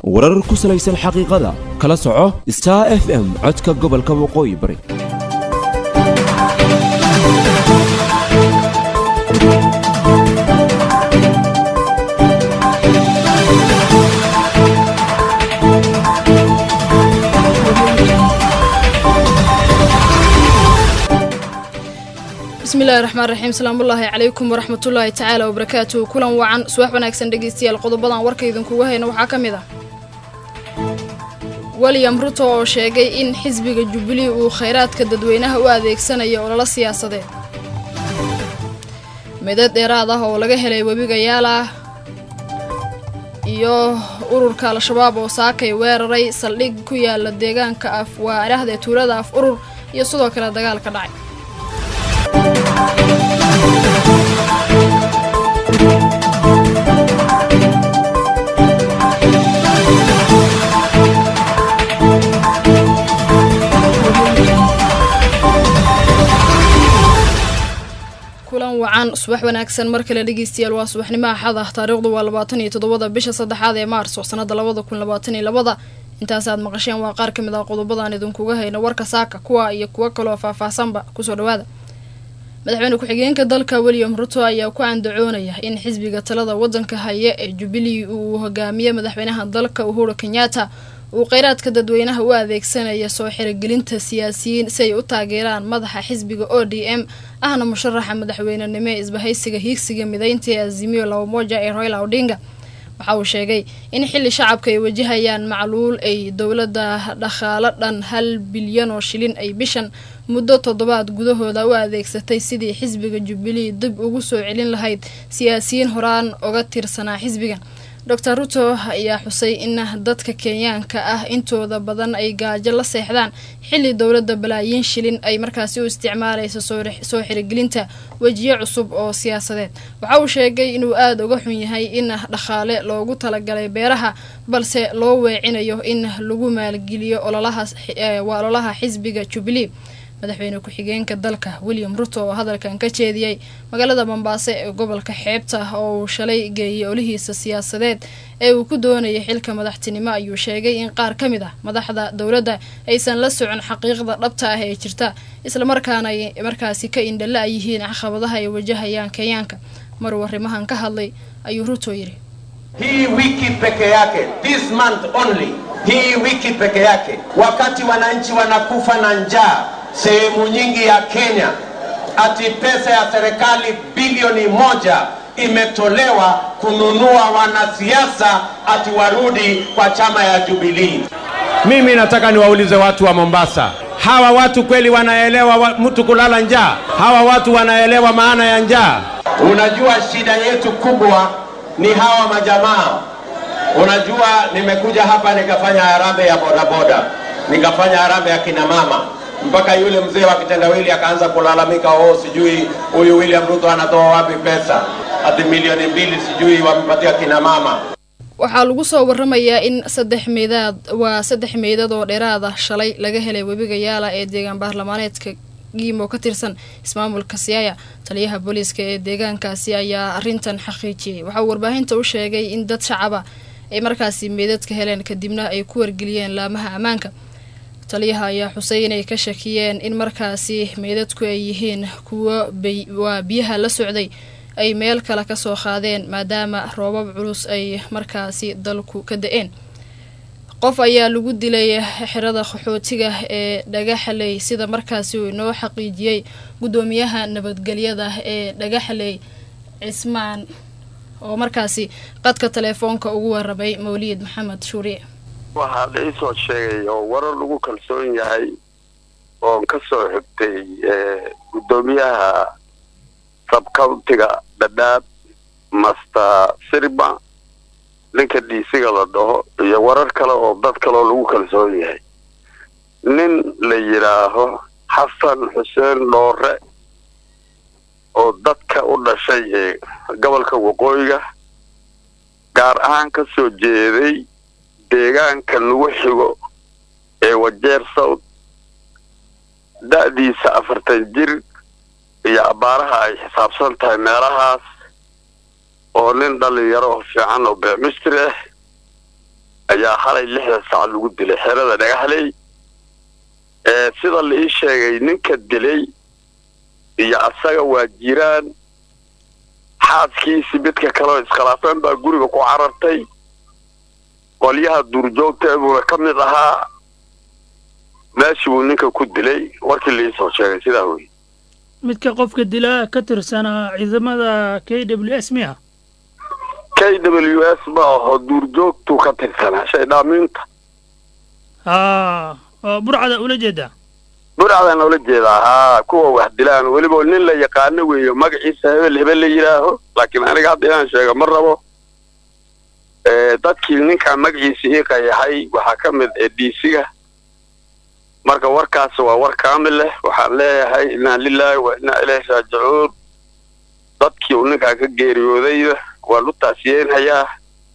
warar ku salaysan xaqiiqada kala soco star f m codka gobolka waqooyi bari bismillahi raxmaan raxiim salaamullaahi calaykum waraxmatullaahi tacaala wabarakaatuhu kulan wacan subax wanaagsan dhegeystayaal qodobadan warka idinkuga hayna waxaa ka mid ah william ruto oo sheegay in xisbiga jubbilee uu khayraadka dadweynaha u adeegsanayo ololo siyaasadeed midad dheeraad ah oo laga helay webiga yaalah iyo ururka al-shabaab oo saakay weeraray saldhig ku yaala deegaanka af waa idhaahda tuulada af urur iyo sidoo kale dagaal ka dhacay kulan wacan subax wanaagsan mar kale dhegeystayaal waa subaxnimo axad ah taariikhdu waa labaatan iyo toddobada bisha saddexaad ee maarso sanada labada kun labaatan iyo labada intaas aad maqasheen waa qaar ka mid ah qodobadaan idinkuga hayno warka saaka kuwa iyo kuwo kaloo faahfaahsanba kusoo dhawaada madaxweyne ku-xigeenka dalka william ruto ayaa ku andacoonaya in xisbiga talada wadanka haya ee jubbilee uu hogaamiye madaxweynaha dalka uhuru kenyatta uu kheyraadka dadweynaha u adeegsanaya soo xirogelinta siyaasiyiin si ay u taageeraan madaxa xisbiga o d m ahna musharaxa madaxweynenimo ee isbahaysiga hiigsiga mideynta ee azimiyo labamoja ee royla odinga waxa uu sheegay in xili shacabka ay wajahayaan macluul ay dowladda dhaqaalo dhan hal bilyan oo shilin ay bishan muddo toddobaad gudahooda u adeegsatay sidii xisbiga jubbilee dib ugu soo celin lahayd siyaasiyiin horaan oga tirsanaa xisbigan docor ruto ayaa xusay in dadka kenyaanka ah intooda badan ay gaajo la seexdaan xili dowladda balaayiin shilin ay markaasi u isticmaalayso soo xirigelinta wejiyo cusub oo siyaasadeed waxa uu sheegay inuu aada uga xun yahay in dhaqaale loogu talagalay beeraha balse loo weecinayo in lagu maalgeliyo waa ololaha xisbiga jubbilee madaxweyne ku-xigeenka dalka william ruto oo hadalkan ka jeediyey magaalada mombaaso ee gobolka xeebta oo uu shalay geeyay olihiisa siyaasadeed ee uu ku doonayay xilka madaxtinimo ayuu sheegay in qaar ka mid ah madaxda dowladda aysan la socon xaqiiqda dhabta ah ee jirta islamarkaana ay markaasi ka indhala a yihiin caqabadaha ay wajahayaan kenyaanka maruu arrimahan ka hadlay ayuu ruto yidhi hii wiki peke yake this month only hii wiki peke yake wakati wananchi wanakufa na njaa sehemu nyingi ya Kenya, ati pesa ya serikali bilioni moja imetolewa kununua wanasiasa ati warudi kwa chama ya Jubilee. Mimi nataka niwaulize watu wa Mombasa, hawa watu kweli wanaelewa wa, mtu kulala njaa? Hawa watu wanaelewa maana ya njaa? Unajua shida yetu kubwa ni hawa majamaa. Unajua, nimekuja hapa nikafanya harambee ya bodaboda, nikafanya harambee ya kina mama mpaka yule mzee wa kitendawili akaanza kulalamika, oh, sijui huyu William Ruto anatoa wapi pesa, hadi milioni mbili sijui wamepatia kina mama. waxaa lagu soo waramayaa in saddex meedaad waa saddex meydad oo dheeraad ah shalay laga helay webiga yaala ee deegaan baarlamaaneedka giimo ka tirsan ismaamulka siyaaya taliyaha booliiska ee deegaankaasi ayaa arrintan xaqiijiyey waxa uu warbaahinta u sheegay in dad shacaba ay markaasi meydadka heleen kadibna ay ku wargeliyeen laamaha ammaanka taliyaha ayaa xusay inay ka shakiyeen in markaasi meydadku ay yihiin kuwo waa biyaha la socday ay meel kale kasoo qaadeen maadaama roobab culus ay markaasi dalku ka da-een qof ayaa lagu dilay xerada qaxootiga ee dhagaxaley sida markaasi uu inoo xaqiijiyey guddoomiyaha nabadgelyada ee dhagaxaley cismaan oo markaasi qadka teleefoonka ugu waramay mawliyid maxamed shuuriye waxaa la iisoo sheegay oo warar lagu kalsoon yahay oon ka soo xigtay guddoomiyaha sabcountiga dhadhaab master sirba ninka dhiisiga la dhaho iyo warar kale oo dad kaleoo lagu kalsoon yahay nin la yidhaaho xasan xuseen dhoore oo dadka u dhashay ee gobolka waqooyiga gaar ahaan ka soo jeeday deegaanka lagu xigo ee wajeer south da-diisa afartan jir iyo abbaaraha ay xisaabsan tahay meelahaas oo nin dhalinyaro oo fiican oo beemistri ah ayaa halay lixda sac lagu dilay xerada dhagaxley sida la ii sheegay ninka dilay iyo asaga waa jiraan xaaskiisii midka kaleo iskhilaafeen baa guriga ku carartay qolyaha duurjoogta buuna ka mid ahaa meeshii buu ninka ku dilay warkii laiisoo sheegay sidaa wey midka qofka dilaa ka tirsanaa ciidamada k w s miya k w s ma aho duurjoogtuu ka tirsanaa shaydhaamiinta haa oo burcada ula jeedaa burcadaan ula jeedaa haa kuwa wax dilaan weliba nin la yaqaano weeyo magaciisa hebel hebel la yidhaaho laakiin aniga hadda inaan sheego ma rabo dadkii ninkaa magaciisa ii qayaxay waxaa ka mid ee dhiisiga marka warkaas waa war kaamil leh waxaan leeyahay inaa lilaahi wa inaa ilayhi raajicuun dadkii uu ninkaa ka geeriyoodayda waan u taasiyeynhayaa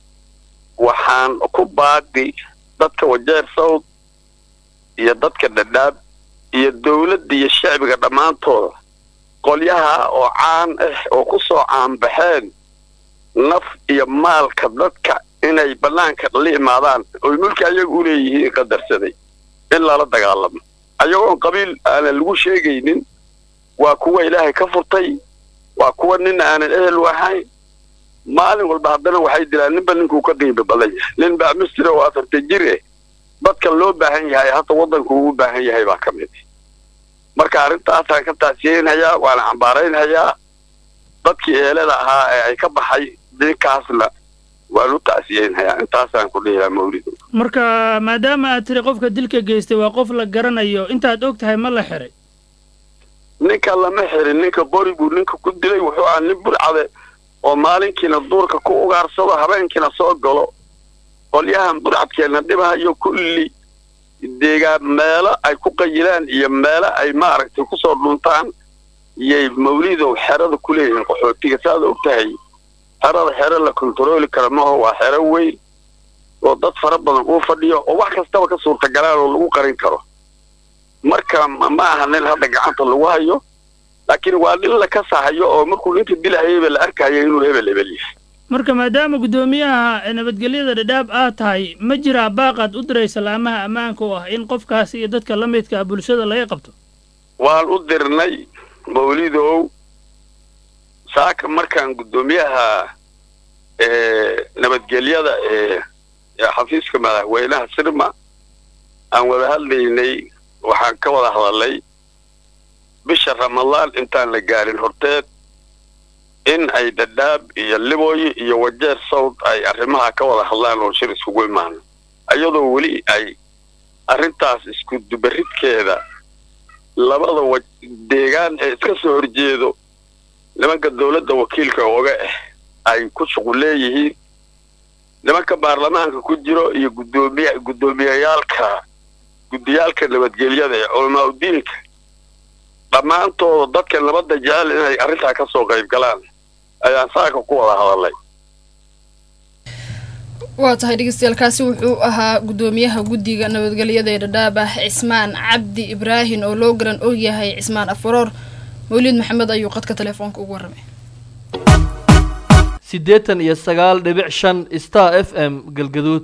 waxaan ku baaqi dadka wajeer sawd iyo dadka dhadhaab iyo dawladda iyo shacbiga dhammaantooda qolyaha oo caan ah oo ku soo caanbaxeen naf iyo maalka dadka inay bannaanka la imaadaan oy mulki ayaga u leeyihiin qadarsaday in lala dagaalamo ayagoon qabiil aanan lagu sheegaynin waa kuwa ilaahay ka furtay waa kuwa nin aanan ehel u ahayn maalin walba haddana waxay dilaan ninba ninkuu ka qiimo badan yahay nin baa misri oo afartan jir eh dadka loo baahan yahay hadda waddanku ugu baahan yahay baa ka mid marka arrintaasaan ka taasiyeynhayaa waana cambaaraynhayaa dadkii eelada ahaa ee ay ka baxay ninkaasna waan u taasiyeynhayaa intaasaan ku dhihiyaa mawlido marka maadaama aad tiri qofka dilka geystay waa qof la garanayo intaad og tahay ma la xiray ninka lama xirin ninka qori buu ninka ku dilay wuxuu ahaa nin burcade oo maalinkiina duurka ku ugaarsado habeenkiina soo galo qolyahan burcadkeenna dhibahayo kulli deegaan meelo ay ku qayilaan iyo meelo ay maaragtay kusoo dhuntaan iyay mawlidow xerada ku leeyihiin qaxootiga saaad og tahay xerada xero la kontarooli kara maho waa xero weyn oo dad fara badan uu fadhiyo oo wax kastaba ka suurtagalaan oo lagu qarin karo marka ma aha nin hadda gacanta lagu hayo laakiin waa nin la kasahayo oo markuu ninka dilahayayba la arkayo inuu hebel hebel yahay marka maadaama guddoomiyaha nabadgelyada dhadhaab aad tahay ma jiraa baaqaad u diraysa laamaha ammaanka oo ah in qofkaasi iyo dadka la midka ah bulshada laga qabto waan u dirnay mawlidow saaka markaan guddoomiyaha nabadgelyada ee xafiiska madaxweynaha sirma aan wada hadlaynay waxaan ka wada hadalnay bisha ramadaan intaan la gaarin horteed in ay dhadhaab iyo libooyi iyo wajeer sawd ay arrimaha ka wada hadlaan oo shir iskugu imaano iyadoo weli ay arrintaas isku dubaridkeeda labada wa deegaan ee iska soo horjeedo nimanka dawladda wakiilka ooga ah ay ku shuqul leeyihiin nimanka baarlamaanka ku jiro iyo guddoomiya guddoomiyayaalka guddiyaalka nabadgelyada ee culamaa udiinka dhammaantooda dadka nabadda jecel inay arrintaa ka soo qayb galaan ayaan saaka ku wada hadalnay waa tahay dhegeystayaaalkaasi wuxuu ahaa guddoomiyaha guddiga nabadgelyada ee dhadhaab ah cismaan cabdi ibraahin oo loo garan og yahay cismaan afaroor mawliid maxamed ayuu qadka telefoonka ugu warramay siddeetan iyo sagaal dhibic shan star f m galgaduud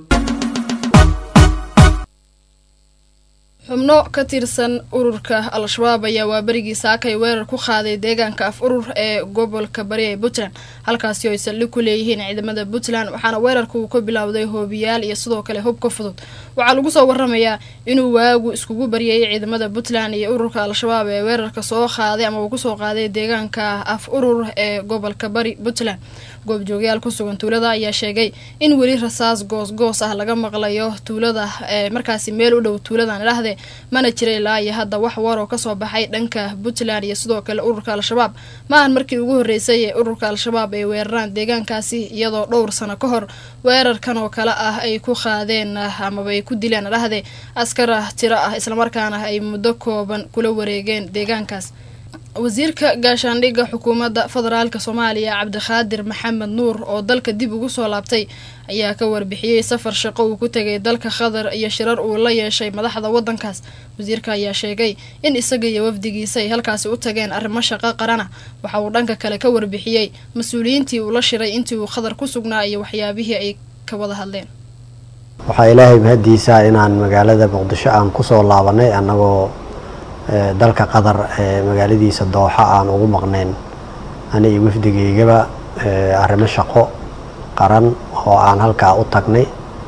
xubno ka tirsan ururka al-shabaab ayaa waaberigii saakay weerar ku qaaday deegaanka af urur ee gobolka bari ee puntland halkaasi oo ay saldhig ku leeyihiin ciidamada puntland waxaana weerarka uu ka bilowday hoobiyaal iyo sidoo kale hubka fudud waxaa lagu soo waramayaa inuu waagu iskugu baryayay ciidamada puntland iyo ururka al-shabaab ee weerarka soo qaaday ama uu kusoo qaaday deegaanka af urur ee gobolka bari puntland goobjoogyaal ku sugan tuulada ayaa sheegay in weli rasaas goos-goos ah laga maqlayo tuulada ee markaasi meel u dhow tuuladan idhaahdee mana jira ilaa iyo hadda wax war oo kasoo baxay dhanka puntland iyo sidoo kale ururka al-shabaab maahan markii ugu horreysay ee ururka al-shabaab ay weeraraan deegaankaasi iyadoo dhowr sano ka hor weerarkan oo kale ah ay ku qaadeen amaba ay ku dileen idhaahdee askar tiro ah islamarkaana ay muddo kooban kula wareegeen deegaankaas wasiirka gaashaandhigga xukuumadda federaalka soomaaliya cabdiqaadir maxamed nuur oo dalka dib ugu soo laabtay ayaa ka warbixiyey safar shaqo uu ku tegay dalka qatar iyo shirar uu la yeeshay madaxda waddankaas wasiirka ayaa sheegay in isaga iyo wafdigiisa ay halkaasi u tageen arrimo shaqo qarana waxa uu dhanka kale ka warbixiyey mas-uuliyiintii uu la shiray intii uu qatar ku sugnaa iyo waxyaabihii ay ka wada hadleen waxaa ilaahay mahaddiisa inaan magaalada muqdisho aan kusoo laabanay annagoo dalka qatar magaaladiisa dooxa aan ugu maqnayn ani iyo wafdigaygaba arrimo shaqo qaran oo aan halkaa u tagnay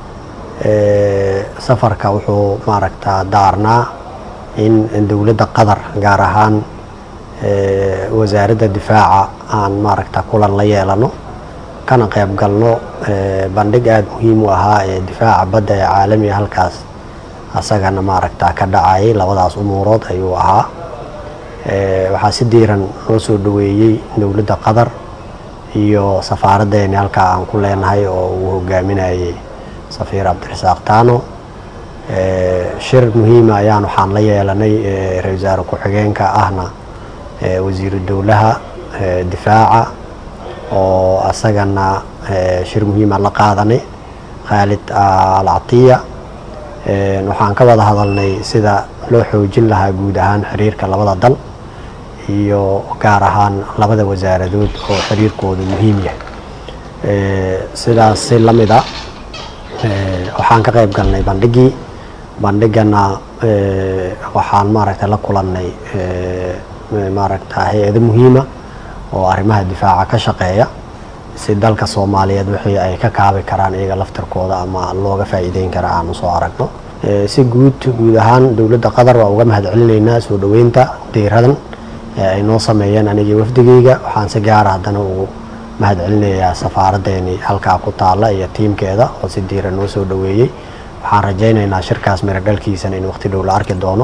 safarka wuxuu maaragtaa daarnaa in dowladda qatar gaar ahaan wasaaradda difaaca aan maaragta kulan la yeelano kana qayb galno bandhig aada muhiim u ahaa ee difaaca badda ee caalamiga halkaas asagana maaragta ka dhacayay labadaas umuurood ayuu ahaa waxaa si diiran noo soo dhaweeyey dowladda qatar iyo safaaraddeeni halkaa aan ku leenahay oo uu hogaaminayay safiir cabdirasaaq taano shir muhiima ayaan waxaan la yeelanay ra-isul wasaare ku-xigeenka ahna wasiiru dowlaha difaaca oo asagana shir muhiima la qaadanay khaalid alcatiya waxaan ka wada hadalnay sida loo xoojin lahaa guud ahaan xiriirka labada dal iyo gaar ahaan labada wasaaradood oo xiriirkoodu muhiim yahay sidaas si la mid a waxaan ka qayb galnay bandhigii bandhigana waxaan maaragta la kulannay maaragta hay-ado muhiima oo arrimaha difaaca ka shaqeeya si dalka soomaaliyeed wixii ay ka kaabi karaan iyaga laftirkooda ama looga faa'iideyn kara aan usoo aragno si guud guud ahaan dowladda qatar waa uga mahad celinaynaa soo dhoweynta diiradan ee ay noo sameeyeen anigii wafdigeyga waxaan si gaara haddana ugu mahad celinayaa safaaraddeeni halkaa ku taalla iyo tiimkeeda oo si diiran noo soo dhoweeyey waxaan rajaynaynaa shirkaas miro dhalkiisana in waqti dhow la arki doono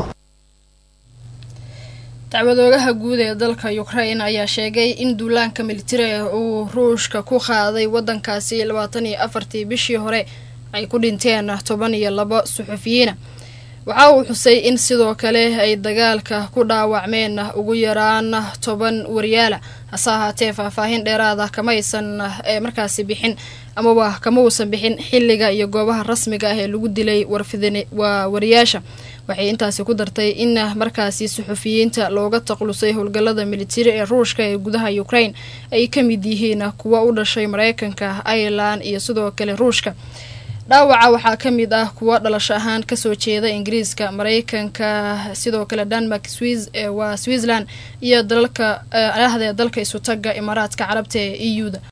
dacwadoogaha guud ee dalka ukrain ayaa sheegay in duulaanka militariga uu ruushka ku qaaday wadankaasi labaatan iyo afartii bishii hore ay ku dhinteen toban iyo labo suxufiyiina waxa uu xusay in sidoo kale ay dagaalka ku dhaawacmeen ugu yaraan toban waryaala hase ahaatee faahfaahin dheeraada kamaysan ee markaasi bixin amaba kama uusan bixin xilliga iyo goobaha rasmiga ah ee lagu dilay warfidin waa wariyaasha waxay intaasi ku dartay in markaasi suxufiyiinta looga taqlusay howlgallada militari ee ruushka ee gudaha ukraine ay ka mid yihiin kuwa u dhashay mareykanka irelan iyo sidoo kale ruushka dhaawaca waxaa ka mid ah kuwa dhalasho ahaan kasoo jeeda ingiriiska mareykanka sidoo kale denmark waa switzerland iyo dalalka ahde dalka isutaga imaaraadka carabta ee e u da